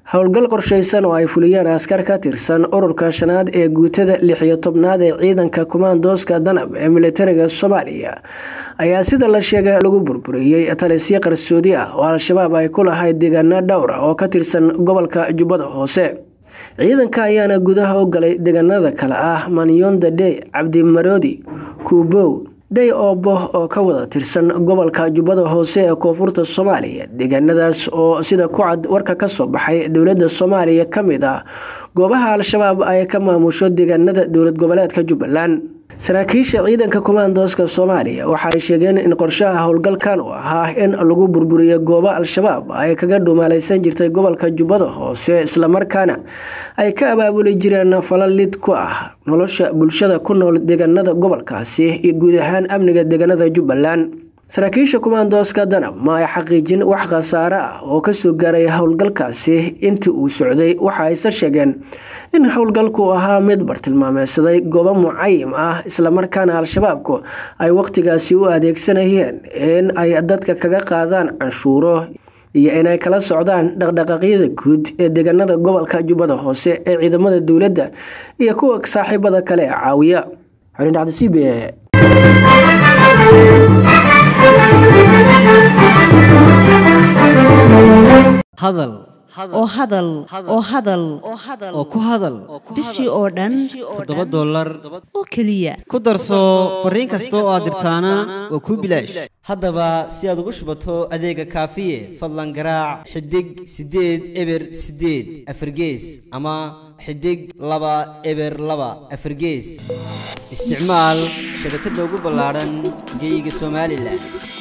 howlgal qorshaysan oo ay fuliyeen askar ka tirsan ururka shanaad ee guutada lix iyo tobnaad ee ciidanka kumaandooska danab ee militariga soomaaliya ayaa sida la sheegay lagu burburiyey talisyo qarsoodi ah oo al-shabaab ay ku lahayd deegaano dhowr ah oo ka tirsan gobolka jubbada hoose ciidanka ayaana gudaha u galay deegaanada kale ah manyonda dey cabdimaroodi kuubow dhey oobo oo ka wada tirsan gobolka jubbada hoose ee koonfurta soomaaliya deegaanadaas oo sida ku cad warka kasoo baxay dowlada soomaaliya ka mid ah goobaha al-shabaab ay ka maamusho deegaanada dowlad goboleedka jubbaland saraakiisha ciidanka kumaandooska soomaaliya waxaay sheegeen in qorshaha howlgalkan uu ahaa in lagu burburiyo goobo al-shabaab ay kaga dhumaalaysan jirtay gobolka jubbada hoose islamarkaana ay ka abaabuli jireen falal lid ku ah nolosha bulshada ku nool deegaanada gobolkaasi iyo guud ahaan amniga deegaanada jubbaland saraakiisha kumaandooska danab ma ay xaqiijin wax khasaare ah oo kasoo gaaray howlgalkaasi intii uu socday waxa ayse sheegeen in howlgalku ahaa mid bartilmaameysaday goobo mucayim ah islamarkaana al-shabaabku ay waqtigaasi u adeegsanayeen in ay dadka kaga qaadaan canshuuro iyo inay kala socdaan dhaqdhaqaaqyada guud ee deegaanada gobolka jubbada hoose ee ciidamada dowladda iyo kuwa saaxiibada kale ee caawiya hadal oo hadal oo hadal oo ku hadal bishii oo dhan toddoba dollar oo keliya ku darso fariin kasta oo aad dirtaana waa kuu bilaash haddaba si aad ugu shubato adeega kaafiye fadlan garaac xidig siddeed eber siddeed afargees ama xidig laba eber laba afargees isticmaal shabakadda ugu ballaadhan geyga somalilan